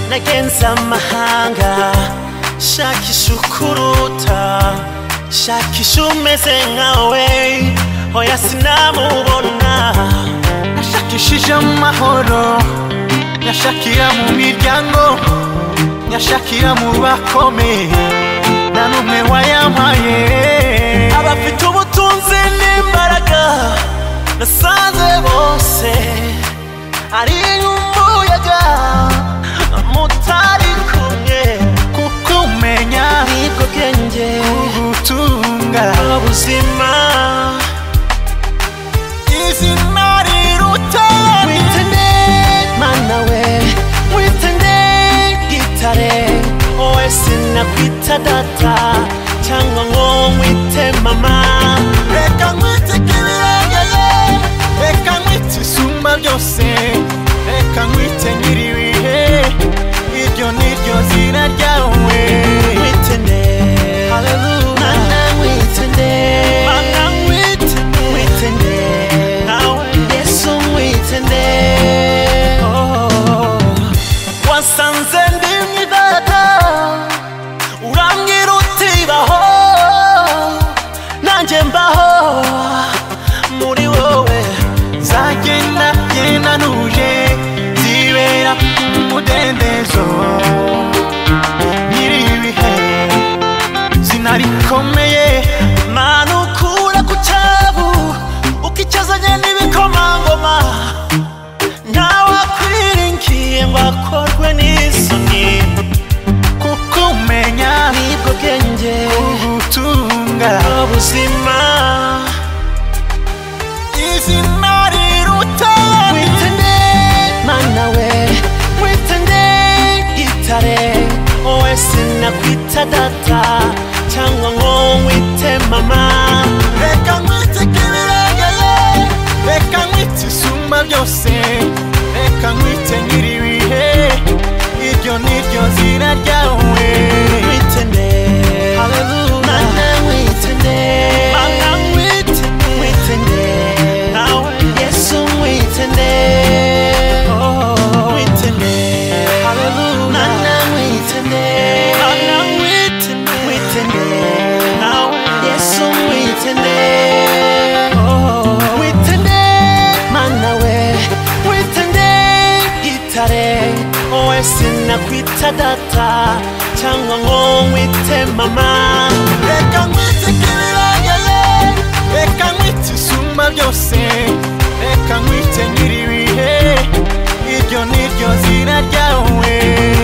ntagenza amahanga shakisha ukuruta shakisha umeze nkawe hoya sinamubona Nashakishije amahoro Nyashakira mu miryango Nyashakira mu bakomeye Nta n'umwe wayampaye abafite ubutunzi n'imbaraga nasanze bose ari nk'umuyaga mutari kumwe Kuko umenya nibwo bwenge ubutunga ubuzima Izina riruta witende mana we witende gitare wowe sinakwita data cyangwa ngo nkwite mama Reka nkwite ikibirengeye Reka nkwite isumba byose Reka nkwite nyiri ibihe Iryo ni ryo zina ryawe witende mana witende Mana witende witende nawe yesu witende wasanze ndi mwidata urambwira uti baho nanjye mbaho muri wowe zagenda genda ntuje zibera umudendezo nyiri ibihe zina rikomeye mana ukura ku cyabu ukicyazanye n'ibikomangoma ntawakwiringiye ngo akorwe n'isoni kuko umenya nibwo bwenge ubutunga ubuzima izina riruta witende mana we witende gitare wowe sinakwita data cyangwa ngo nkwite mama reka nkwite ikibirengeye reka nkwite isumba byose reka nkwite nyiri ibihe iryo ni ryo zina ryawe witende mana witende Mana nkwite witende nawe yesu witende witende mana witende Mana witende nawe yesu witende witende mana we witende gitare wowe sinakwita data cyangwa ngo nkwite mama reka nkwite ikibirengeye reka nkwite isumba byose reka nkwite nyiri ibihe iryo ni ryo zina ryawe